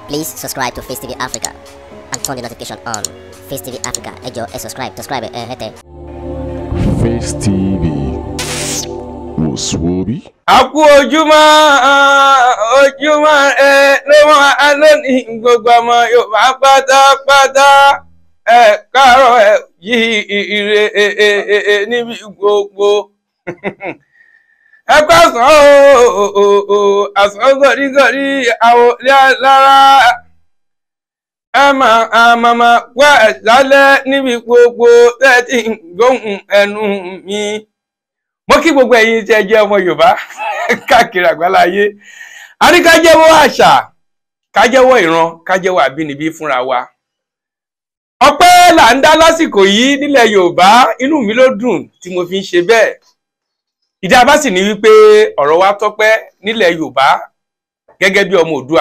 Please subscribe to Face TV Africa and turn the notification on. Face TV Africa, ẹ jọ̀ọ́ ẹ subscribe, subscribe ẹ hẹ́tẹ̀. Face TV wò sùwòbí. àkú ojúmọ́ ojúmọ́ ẹ ló mọ́ alónì gbogbo ọmọ yorùbá pátápátá ẹ káàárọ̀ ẹ yí ire ẹ ẹ ẹ ẹ níbi gbogbo ẹ kó àsán o o àsán gọ̀rígọ̀rí àwọn lára ẹ máa àmàmà wá ẹ lálẹ́ níbi gbogbo tẹ́tí gbóhùn ẹnu mi mo kí gbogbo ẹ̀yin tí ẹ jẹ́ ọmọ yorùbá káàkiri àgbáláyé a ní ká jẹ́wọ́ àṣà ká jẹ́wọ́ ìran ká jẹ́wọ́ àbínibí fúnra wa ọpẹ́ là ń dá lásìkò yìí nílẹ̀ yorùbá inú mi ló dùn tí mo fi ń ṣe bẹ́ẹ̀ ìdí abá sì ní wípé ọ̀rọ̀ wa tọ́pẹ́ nílẹ̀ yorùbá gẹ́gẹ́ bí ọmọ òdua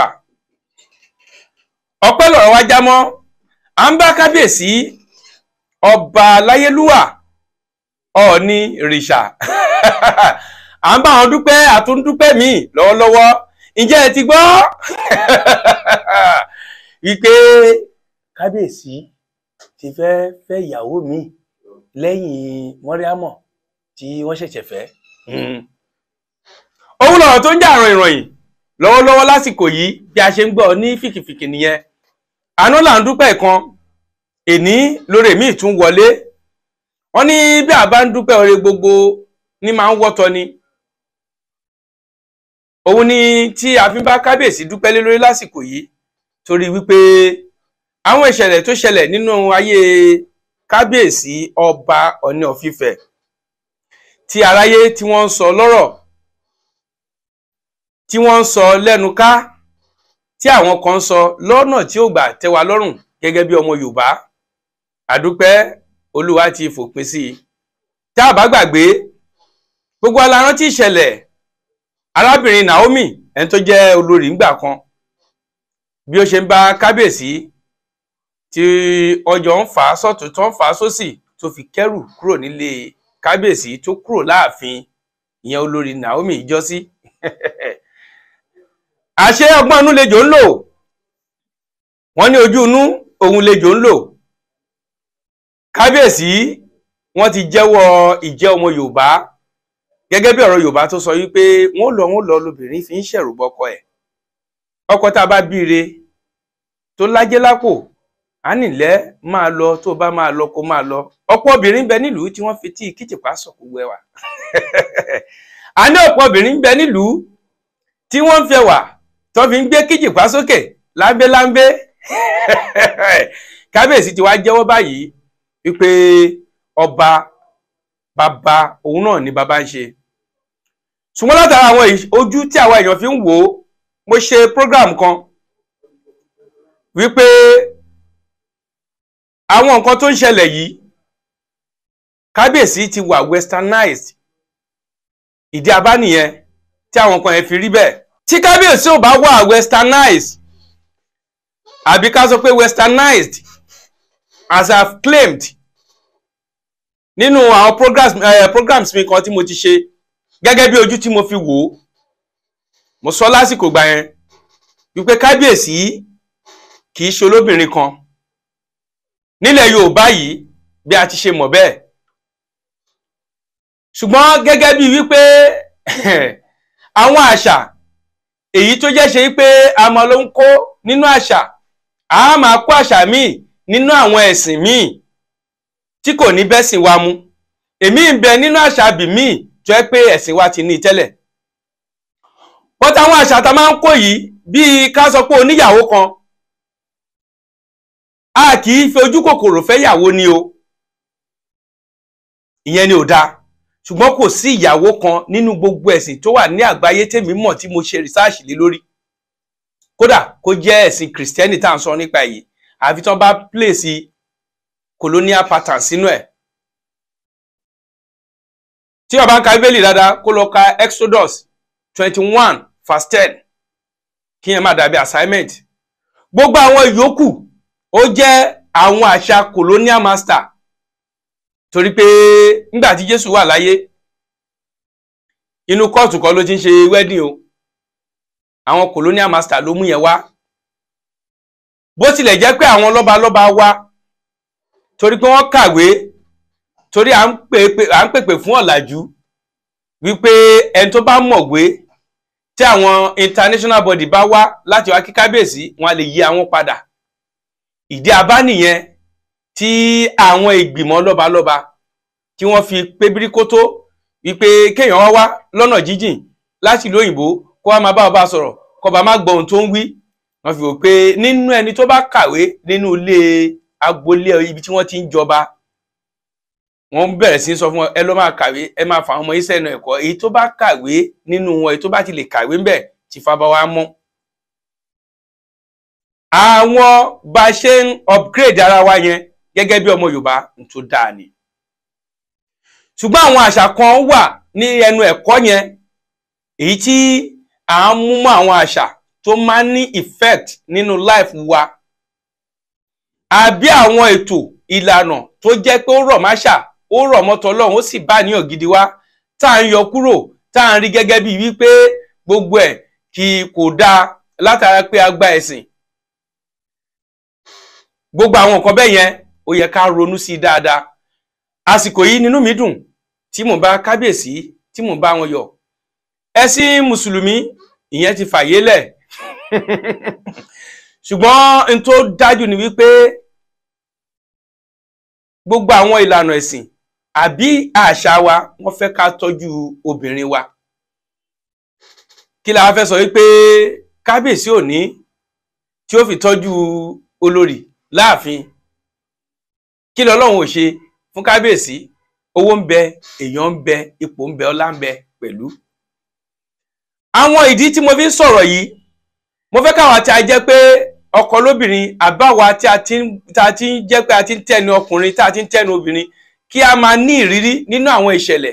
ọpẹ́ lọ̀rọ̀ wa já mọ́ à ń bá kábíyèsí ọba láyélúwà ọ̀ọ́ni rìṣà à ń bá wọn dúpẹ́ àtúndúpẹ́ mi lọ́wọ́lọ́wọ́ ǹjẹ́ ẹ ti gbọ́ wípé kábíyèsí ti fẹ́ fẹ́ ìyàwó mi lẹ́yìn mọ́ríámọ̀ tí wọ́n ṣẹ̀ṣẹ̀ fẹ́. òun lọ̀rọ̀ tó ń jà àrùn ìròyìn lọ́wọ́lọ́wọ́ lásìkò yìí bí a ṣe ń gbọ́ ní fìkìfìkì nìyẹn àná là ń dúpẹ́ kan èní lórí mi tún wọlé wọ́n ní bí a bá ń dúpẹ́ oore gbogbo ní máa ń wọ́tọ́ ni òun ni tí a fi ń bá kábíyèsí dúpẹ́ lé lórí lásìkò yìí torí wípé àwọn ìṣẹ̀lẹ̀ tó ṣẹlẹ̀ nínú ayé kábíyèsí ọba ọ̀ní ọ̀fífẹ́ tí aráyé tí wọ́n ń sọ lọ́rọ̀ tí wọ́n ń sọ lẹ́nu ká tí àwọn kan ń sọ lọ́nà tí ó gbà tẹ́ wa lọ́rùn gẹ́gẹ́ bí ọmọ Yorùbá àdúpẹ́ olúwa ti fòpin sí i tá a bá gbàgbé gbogbo alárántí ìṣẹ̀lẹ̀ arábìnrin Naomi ẹni tó jẹ́ olórí ńgbà kan bí ó ṣe ń bá kábíyèsí tí ọjọ́ ń fà á sọ́tún tó ń fà á sósì tó fi kẹ́rù kúrò nílé kábíyèsí tó kúrò láàfin ìyẹn olórí Naomi ìjọsí àṣé ọgbọ́n inú lejò ń lò wọ́n ní ojú inú òun lejò ń lò kábíyèsí wọ́n ti jẹ́wọ́ ìjẹ́ ọmọ yorùbá gẹ́gẹ́ bí ọ̀rọ̀ yorùbá tó sọ wípé wọ́n lọ wọ́n lọ lobìnrin fi ń ṣẹ̀rù bọkọ ẹ̀ ọkọ tá a bá bíire tó lájẹ́ lápò á nílẹ̀ máa lọ tó bá máa lọ kó máa lọ ọ̀pọ̀ obìnrin ń bẹ nílùú tí wọ́n fi tí kìtìpá sọ̀kú wẹwà a ní ọ̀pọ̀ obìnrin ń bẹ nílùú tí wọ́n ń fẹwà tó fi ń gbé kìtìpá sókè láńbéláńbé kábíyèsí ti wá jẹ́wọ́ báyìí wípé ọba bàbá òun náà ni bàbá ń ṣe ṣùgbọ́n látara àwọn ojú tí àwa èèyàn fi ń wò ó mo ṣe program kan wípé àwọn nǹkan tó ń ṣẹlẹ̀ yìí kábíyèsí ti wà westernized ìdí abá nìyẹn tí àwọn kan yẹn fi rí bẹ́ẹ̀ tí kábíyèsí ò bá wà westernized àbí ká sọ pé westernized as i have claimed nínú àwọn programs, uh, programs mi kan tí mo ti ṣe gẹ́gẹ́ bí ojú tí mo fi wò ó mo sọ lásìkò gbà yẹn wípé kábíyèsí kì í ṣe olóbìnrin kan nílẹ̀ yorùbá yìí bí a ti ṣe mọ̀ bẹ́ẹ̀ ṣùgbọ́n gẹ́gẹ́ bí wípé àwọn àṣà èyí tó jẹ́ ṣe wípé a máa ló ń kó nínú àṣà a máa kó àṣà míì nínú àwọn ẹ̀sìn míì tí kò ní bẹ́sìn wa mu èmi ń bẹ nínú àṣà àbí míì tó yẹ pé ẹ̀sìn wa ti ní tẹ́lẹ̀ bọ́tà àwọn àṣà tá a máa ń kó yìí bíi ká sọ pé oníyàwó kan a kì í fi ojú kòkòrò fẹ́ yàwó ni o ìyẹn ni ò dáa ṣùgbọ́n kò sí ìyàwó kan nínú gbogbo ẹ̀sìn tó wà ní àgbáyé tèmi mọ̀ tí mo ṣe rìsáàṣì lé lórí kódà kó jẹ́ ẹ̀sìn kìrìsìtẹ́nì tá à ń sọ nípa èyí àfi tán bá pèsè colonial pattern sínú ẹ̀ tí ó bá ń ka bíbélì dáadáa kó lọ ka exodus twenty one verse ten kí yẹn má dàbí assignment gbogbo àwọn ìyókù ó jẹ́ àwọn àṣà colonial master torí pé nígbà tí jésù wà láyé inú kóòtù kan ló ti ń ṣe wedding o àwọn colonial master ló mú yẹn wá bó tilẹ̀ jẹ́ pé àwọn lọ́balọ́ba wa torí pé wọ́n kàwé torí à ń pèpè à ń pèpè fún ọ̀làjú wípé ẹni tó bá mọ̀wé tí àwọn international body bá wá láti wá kí kábíyèsí wọn a lè yí àwọn padà ìdí abá nìyẹn tí àwọn ìgbìmọ̀ lọ́balọ́ba tí wọ́n fi pé bíríkótó wípé kéèyàn wá wá lọ́nà jíjìn láti ìlú òyìnbó kó wá máa bá ọba sọ̀rọ̀ kó ọba má gbọ́ ohun tó ń wí wọ́n fi wò pé nínú ẹni tó bá kàwé nínú ilé agboolé ibi tí wọ́n ti ń jọba wọ́n bẹ̀rẹ̀ sí í sọ fún wọn ẹ lọ máa kàwé ẹ máa fà àwọn ọmọ iṣẹ́ ẹnu ẹ̀kọ́ èyí tó bá kàwé nínú wọn èyí tó bá ti lè kàwé ńbẹ̀ tí fábá wa mọ́. àwọn bá a ṣe ń upgrade ara wa yẹn gẹ́gẹ́ bí ọmọ Yorùbá ń tó dáa ni. ṣùgbọ́n àwọn àṣà kan wà ní ẹnu ẹ̀kọ́ yẹn èyí tí à ń mú mọ́ àwọn àṣà tó máa ń ní effect nínú life wa àbí àwọn ètò ìlànà tó jẹ́ pé ó rọ̀ máṣà ó rọ̀ mọ́tọ́ ọlọ́run ó sì bá níyàn gidi wá tá à ń yọ kúrò tá à ń rí gẹ́gẹ́ bíi wípé gbogbo ẹ̀ kì kò dáa látara pé a gba ẹ̀sìn gbogbo àwọn nǹkan bẹ́ẹ̀ yẹn ó yẹ ká ronú sí i dáadáa àsìkò yìí nínú mi dùn tí mò ń bá kábíyèsí tí mò ń bá wọn yọ ẹ̀sìn mùsùlùmí ìyẹn ti fàyè lẹ̀ ṣùgbọ́n n tó dájú ni wípé gbogbo àwọn ìlànà ẹ̀sìn àbí àṣà wa wọ́n fẹ́ ká tọ́jú obìnrin wa kí la fẹ́ sọ wípé kábíyèsí òní tí ó fi tọ́jú olórí láàfin kí lọ́lọ́run ò ṣe fún kábíyèsí owó ń bẹ èèyàn ń bẹ ipò ń bẹ ọlá ń bẹ pẹ̀lú àwọn ìdí tí mo fi ń sọ̀rọ̀ yìí mo fẹ́ káwọn tí a jẹ́ pé ọkọ lóbìnrin àbáwa tí a ti ń tá a ti ń jẹ́ pé a ti ń tẹ́nu ọkùnrin tá a ti ń tẹ́nu obìnrin kí a máa ní ìrírí nínú àwọn ìṣẹ̀lẹ̀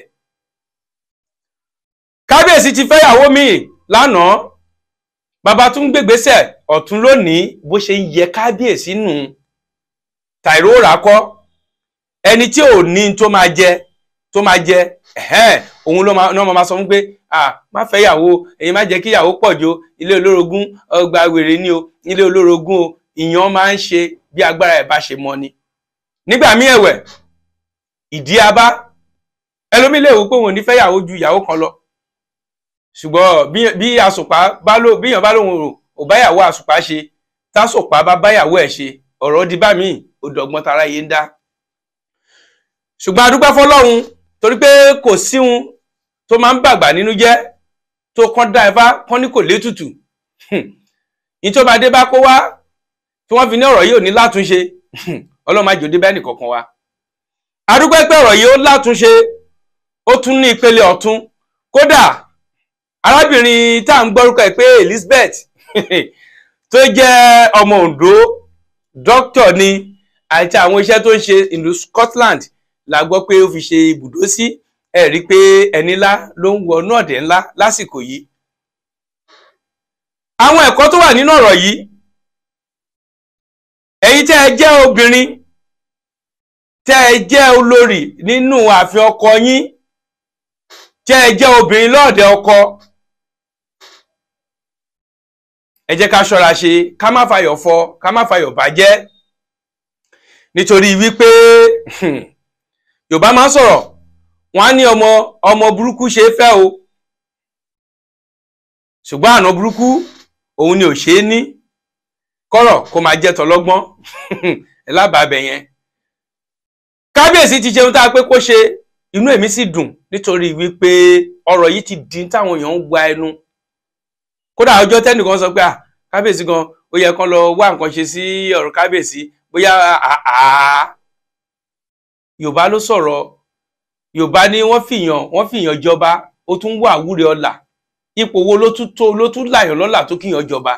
kábíyèsí ti fẹ́yàwó míì lánàá bàbá tún gbègbèsè ọ̀tún lónìí bó ṣe ń yẹ kábíyèsí nù tàìró ràkọ́ ẹni tí ò ní tó máa jẹ tó máa jẹ ẹ̀hẹ́n òun ló máa máa sọ fún pé ah má fẹ́ yàwó èyí má jẹ́ kí yàwó pọ̀ jù ilé olórogún ọgbà wèrè ni o ilé olórogún o ìyàn máa ń ṣe bí agbára ẹ̀ bá ṣe mọ ni. nígbà míì ẹ̀wẹ̀ ìdí abá ẹlòmíì lè wò pé òun ò ní fẹ́ yàwó ju ìyàwó kan lọ ṣùgbọ́n bí àsùpá bá lò bí èèyàn bá lòun ò bá yàwó àsùpá ṣe tásùpá bá bá yàwó ẹ̀ ṣe ọ̀rọ̀ di bá míì ó dọ̀gbọ́n tara yé ń dá. ṣùgbọ́n a dúpẹ́ fọlọ́run torí pé kò síhun tó máa ń bàgbà nínú jẹ́ tó kán dá ẹfá kán ní kò létùtù nítorí bá dé bá kó wá tí wọ́n fi ní ọ̀rọ̀ yìí ò ní látúnṣe ọlọ́run má jòdè bẹ́ẹ̀ nìkankan wa adúgbò pé ọ̀rọ̀ yìí ó látúnṣe ó tún ní ìpele ọ̀tún kódà arábìnrin tá à ń gbọ́rúkọ ẹ̀ pé Elizabeth tó jẹ́ ọmọ Ondo dókítà ni àti àwọn iṣẹ́ tó ń ṣe ìlú Scotland la gbọ́ pé ó fi ṣe ibùdó sí ẹ rí i pé ẹni ńlá ló ń wọ inú ọ̀dẹ̀ ńlá lásìkò yìí àwọn ẹ̀kọ́ tó wà nínú ọ̀rọ̀ yìí ẹ̀yin tẹ́ ẹ jẹ́ obìnrin tẹ́ ẹ jẹ́ olórí nínú ààfin ọkọ yín tẹ́ ẹ jẹ́ obìnrin lọ́ọ̀dẹ̀ ọkọ ẹ jẹ́ ká ṣọ́ra ṣe ká má fàyọ̀ fọ ká má fàyọ̀ bàjẹ́ nítorí wípé Yorùbá máa ń sọ̀rọ̀ wọ́n á ní ọmọ ọmọ burúkú ṣe é fẹ́ o ṣùgbọ́n àná burúkú òun ni ò ṣe é ní kọ́rọ̀ kó máa jẹ́ tọlọ́gbọ́n lábàábẹ̀ yẹn kábíyèsí ti ṣeun tá a pé kó ṣe inú èmi sì dùn nítorí wípé ọ̀rọ̀ yìí ti di táwọn èèyàn ń gba ẹnu kódà ọjọ́ tẹ́nìkan sọ pé kábíyèsí gan ó yẹ kán lọ wá nǹkan ṣe sí ọ̀rọ̀ kábíyèsí bóyá àá Yorùbá ló sọ̀rọ̀ yorùbá ní wọ́n fìyàn wọ́n fìyàn jọba ó tún wà wúre ọlà ipò wo ló tún tó ló tún láyàn lọ́là tó kíyàn jọba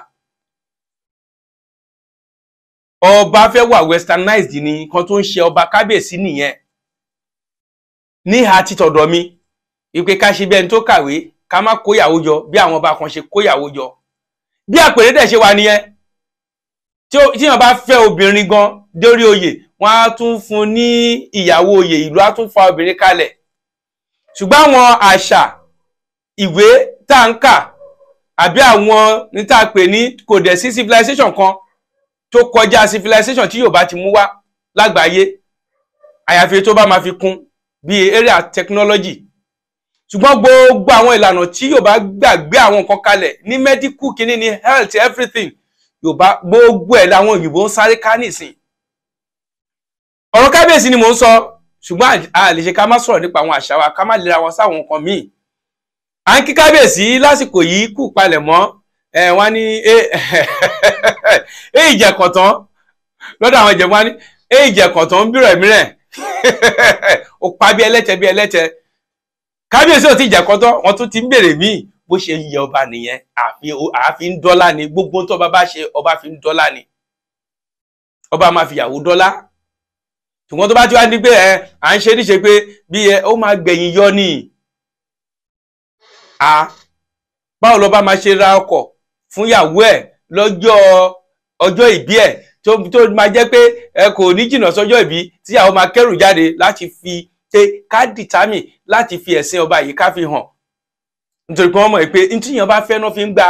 ọba fẹ́ wà westernized ni nǹkan tó ń ṣe ọba kábíyèsí nìyẹn níhà títọ̀dọ̀ mi ìpè ká ṣe bí ẹni tó kàwé ká má kóyàwó jọ bí àwọn ọba kan ṣe kóyàwó jọ bí àpèrè dẹ̀ ṣe wà nìyẹn tí èèyàn bá fẹ́ obìnrin gan dórí oyè wọ́n á tún fún ní ìyàwó oyè ìlú á tún fa obìnrin kalẹ̀ ṣùgbọ́n àwọn àṣà ìwé tá ń kà àbí àwọn ní tá a pè ní kò dẹ̀ sí civilization kan tó kọjá civilization tí Yorùbá ti mú wá lágbàáyé àyàfi tó bá máa fi kún bíi area technology ṣùgbọ́n gbogbo àwọn ìlànà tí Yorùbá gbàgbé àwọn nǹkan kalẹ̀ ní medical kìíní ní health everything Yorùbá gbogbo ẹ̀ làwọn òyìnbó ń sáré ká nìsín ọ̀rọ̀ kábíyèsí ni mò ń sọ ṣùgbọ́n a lè ṣe ká má sọ̀rọ̀ nípa àwọn àṣà wa ká má lera wọn sáwọn nǹkan míì à ń kí kábíyèsí lásìkò yìí kù palẹ̀ mọ́ ẹ wọ́n ní ẹ ìjẹ̀kọ̀tàn lọ́dọ̀ àwọn ìjẹ̀bú wọn ní ẹ ìjẹ̀kọ̀tàn ń bírọ̀ mìíràn ó pa bí ẹlẹ́tẹ̀ bí ẹlẹ́tẹ̀ kábíyèsí ò tí ìjẹ̀kọ̀tàn wọn tún ti ń bèrè míì bó ṣe yẹ ọba nìyẹn àfi ń dọ́là ni gbogbo tó ọba bá ṣe ọba fi ń dọ́là ni ọba máa fi ìyàwó dọ́là ṣùgbọ́n tó bá ti wá ní pé ẹ à ń ṣe níṣe pé bí ẹ ó máa gbẹ̀yìn yọ ni a báwo lọ́ba máa ṣe ra ọkọ̀ fún ìyàwó ẹ̀ lọ́jọ́ ọjọ́ ìbí ẹ̀ tó tó máa jẹ́ pé ẹ kò ní jìnnà sọ́jọ́ ìbí tí ìyàwó máa kẹ́rù jáde láti fi ṣe ká dìtámì láti fi ẹ̀sìn ọba yìí ká fi hàn nítorí pé wọ́n mọ̀ pé ní tíyàn bá fẹ́ náà fi ń gbà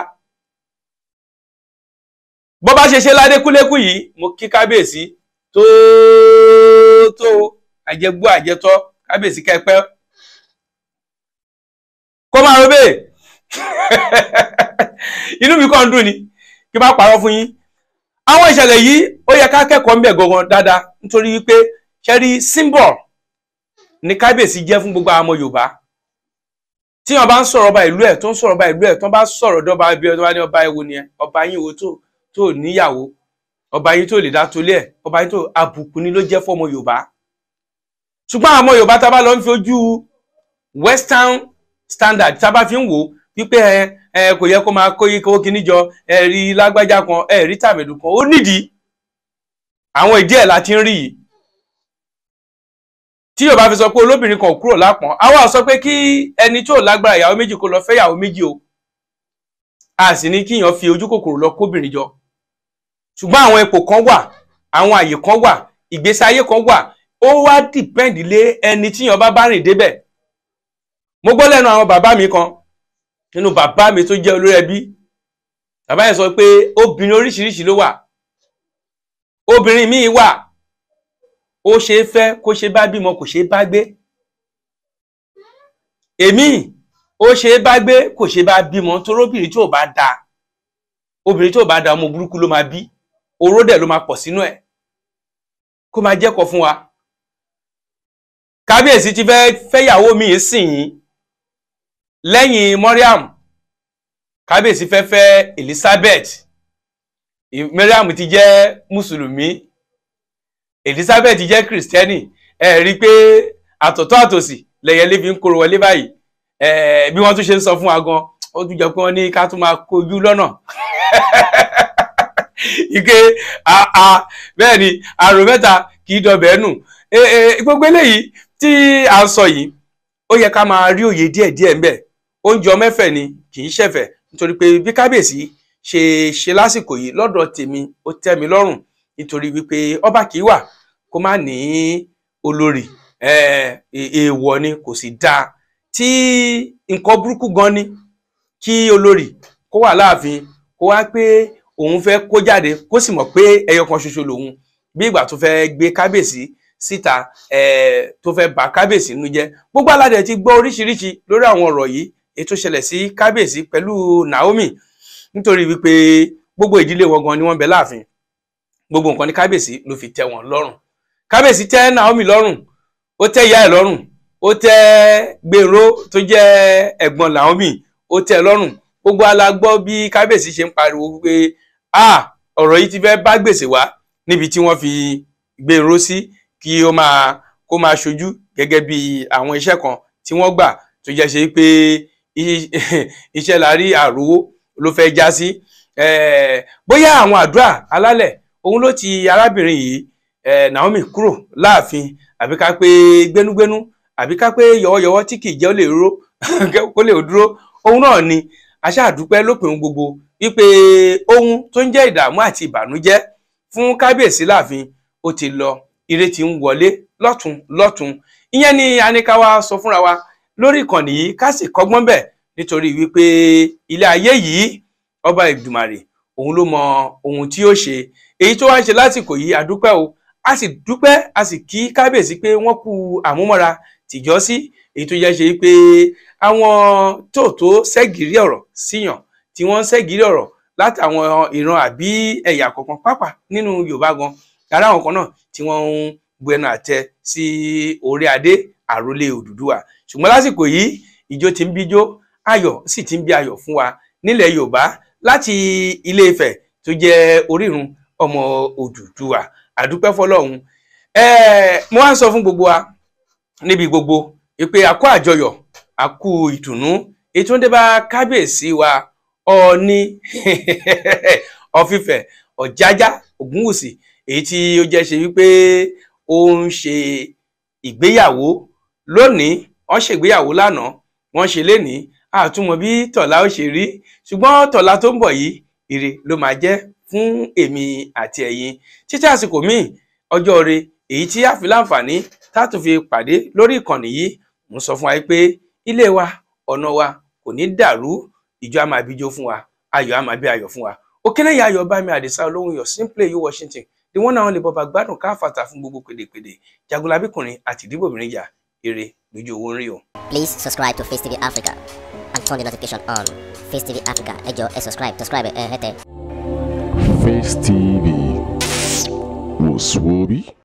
bọ́ bá ṣe ṣe ládékúlékù yìí mo kí kábíyèsí tó tó àjẹgbó àjẹtọ́ kábíyèsí kẹpẹ́ kó máa ro bẹ́ẹ̀ inú mi kàn ń dùn ni kí n bá parọ́ fún yín àwọn ìṣẹ̀lẹ̀ yìí ó yẹ ká kẹ́kọ̀ọ́ ń bẹ̀ gangan dáadáa nítorí wípé ṣẹ́rí symbol ní kábíyèsí jẹ́ fún gbogbo àwọn ọmọ Yorùbá tí wọn bá ń sọ̀rọ̀ ọba ìlú ẹ̀ tó ń sọ̀rọ̀ ọba ìlú ẹ̀ tó ń bá sọ̀rọ̀ dọ́ba ibi ọba ní ọba ewo ni ẹ ọba yín wo tó tó níyàwó ọba yín tó lè dá tolé ẹ̀ ọba yín tó àbùkù ni ló jẹ́ fọ́mọ Yorùbá ṣùgbọ́n àwọn ọmọ Yorùbá tá a bá lọ ń fi ojú western standard tá a bá fi ń wò ó wípé ẹ ẹ kò yẹ kó máa kó yí kó kíní jọ ẹ rí lágbájá kan ẹ rí tàmẹ̀dù kan ó nídìí àwọn ìdí ẹ̀ la ti ń rí yìí tí Yorùbá fi sọ pé olóbìnrin kan kúrò lápọ̀n àwa sọ pé kí ẹni tó lágbára ìyàwó méjì kó lọ fẹ́ ìyàwó méjì o a sì ní kíyàn fi ojú kòkòrò lọ kóbìnrin jọ ṣùgbọ́n àwọn ipò kan wà àwọn àyè kan wà ìgbésí ayé kan wà ó wá dìpẹ́ǹdì lé ẹni tíyàn bá bá rìn débẹ̀ mo gbọ́ lẹ́nu àwọn bàbá mi kan nínú bàbá mi tó jẹ́ olórí ẹbí bàbá yẹn sọ pé obìnrin oríṣiríṣi ló wà obìnrin míì wà ó ṣe é fẹ́ kó ṣe bá bímọ kò ṣe é bá gbé èmi ó ṣe é bá gbé kò ṣe é bá bímọ torí obìnrin tí ò bá da obìnrin tí ò bá da ọmọ burúkú ló máa bí oró dẹ̀ ló máa pọ̀ sínú ẹ̀ kó máa jẹ́kọ̀ọ́ fún wa kábíyèsí ti fẹ́ fẹ́yàwó mi sìn yín lẹ́yìn Mariam kábíyèsí fẹ́ fẹ́ Elizabeth Mariam ti jẹ́ mùsùlùmí Elizabeth jẹ́ kìrìsìtẹ́nì ẹ rí i pé àtọ̀tọ̀ àtòsì lẹ́yẹlé fi ń kóró wọlé báyìí ẹ bí wọ́n tún ṣe ń sọ fún wa gan ó tún jọ pé wọ́n ní ká tún máa kojú lọ́nà ike àà bẹ́ẹ̀ ni àrò mẹ́ta kì í dọbẹ̀ nù gbogbo eléyìí tí à ń sọ yìí ó yẹ ká máa rí òye díẹ̀díẹ̀ ń bẹ oúnjẹ ọmẹ́fẹ̀ ni kì í ṣẹ̀fẹ̀ nítorí pé bí kábíyèsí ṣe ṣe lásìkò yìí lọ́dọ̀ tèmi ó tẹ́ mi lọ́rùn nítorí wípé ọba kì í wà kó má ní olórí èèwọ̀ ni kò sì dáa tí nǹkan burúkú gan ni kí olórí kó wà láàfin kó wá pé òun fẹ́ kó jáde kó sì mọ̀ pé ẹyọ kan ṣoṣo lòun bí ìgbà tó fẹ́ gbé kábíyèsí síta tó fẹ́ bà kábíyèsí nínú jẹ́ gbogbo aládẹ ti gbọ́ oríṣiríṣi lórí àwọn ọ̀rọ̀ yìí ètò ṣẹlẹ̀ sí kábíyèsí pẹ̀lú Naomi nítorí wípé gbogbo ìdílé wọn gan ni wọ́n bẹ láàfin gbogbo nǹkan ní kábíyèsí ló fi tẹ́ wọn lọ́rùn kábíyèsí tẹ́ Naomi lọ́rùn ó tẹ́ ìyá ẹ̀ lọ́rùn ó tẹ́ Gbèrò tó jẹ́ ẹ̀gbọ́n Naomi ó tẹ́ lọ́rùn gbogbo alágbọ́ bí kábíyèsí ṣe ń pariwo pé ah ọ̀rọ̀ yìí ti fẹ́ bá gbèsè wá níbi tí wọ́n fi Gbèrò sí kí ó máa kó máa ṣojú gẹ́gẹ́ bí àwọn iṣẹ́ kan tí wọ́n gbà tó jẹ́ ṣe pé iṣẹ́ la rí àròwó ló fẹ́ já sí bóyá àwọn àdúrà alálẹ̀ òun ló ti arábìnrin yìí Naomi kúrò láàfin àbí ká pé gbénúgbénú àbí ká pé yọwọ́yọwọ́ tí kì í jẹ́ ó lè ró kó lè dúró òun náà ni aṣáàdúpẹ́ lópin ohun gbogbo wípé ohun tó ń jẹ́ ìdààmú àti ìbànújẹ́ fún kábíyèsí láàfin ó ti lọ ire ti ń wọlé lọ́tún lọ́tún ìyẹn ni anikawa sọ fúnra wa lórí ìkànnì yìí ká sì kọ́gbọ́n bẹ̀ nítorí wípé ilé ayé yìí ọba ìdùmàrè òun ló mọ ohun tí yóò ṣe èyí tó wá ń ṣe lásìkò yìí àdúpẹ́ o a sì dúpẹ́ a sì kí kábíyèsí pé wọ́n kú àmúmọ́ra tìjọ́sí èyí tó yẹ ṣe pé àwọn tóòtó ṣẹ́gìrì ọ̀rọ̀ síyàn tí wọ́n ń ṣẹ́gìrì ọ̀rọ̀ látàwọn ìran àbí ẹ̀yà kọ̀ọ̀kan pápá nínú Yorùbá gan ara àwọn kan náà tí wọ́n ń bu ẹnu àtẹ sí orí adé àrólé Odùduwà ṣùgbọ́n lásìkò yìí ìjó ti ń bíjó ayọ̀ sì ti ń bí ayọ̀ fún wa nílẹ̀ Yorùbá láti Ilé Ifẹ̀ tó jẹ́ orírun ọmọ Odùduwà àdúpẹ́ fọlọ́run ẹ̀ẹ́ mo wá ń sọ fún gbogbo wa níbi gbogbo ìpè àkó àjọyọ̀ àkú ìdùnnú ètò ń dé bá kábíyèsí wa Ọọ̀ni ọ̀fífẹ̀ ọ̀jájá Ògúnwùsì èyí tí ó jẹ́ ṣe wípé ó ń ṣe ìgbéyàwó lónìí wọ́n ṣègbéyàwó lánàá wọ́n ṣe lénìí àtúmọ̀ bí tọ̀la ó ṣe rí ṣùgbọ́n tọ̀la tó ń bọ̀ yìí ire ló máa jẹ́ fún èmi àti ẹ̀yin títí àsìkò míì ọjọ́ ire èyí tí a fi láǹfààní tá a tún fi pàdé lórí ìkànnì yìí mo sọ fún wa pé ilé wa ọ̀nà wa kò ní dàrú ìjọ a máa bíjó fún wa ayọ̀ a máa bí ayọ̀ fún wa òkèlèyà ayọ̀ bá mi àdìsá olóhùn yọ simply you Washington ni wọ́n náà lè bọba gbádùn káfàtà fún gbogbo pèdèpèdè jagunlabíkùnrin àti ìdíbòmìnrin jà ire lójú owó ń rí o. Please subscribe to Face TV Africa and turn the notification on. Face TV Africa, ẹ jọ̀ọ́ ẹ subscribe, subscribe ẹ hẹ́tẹ̀. Face TV was Swoby.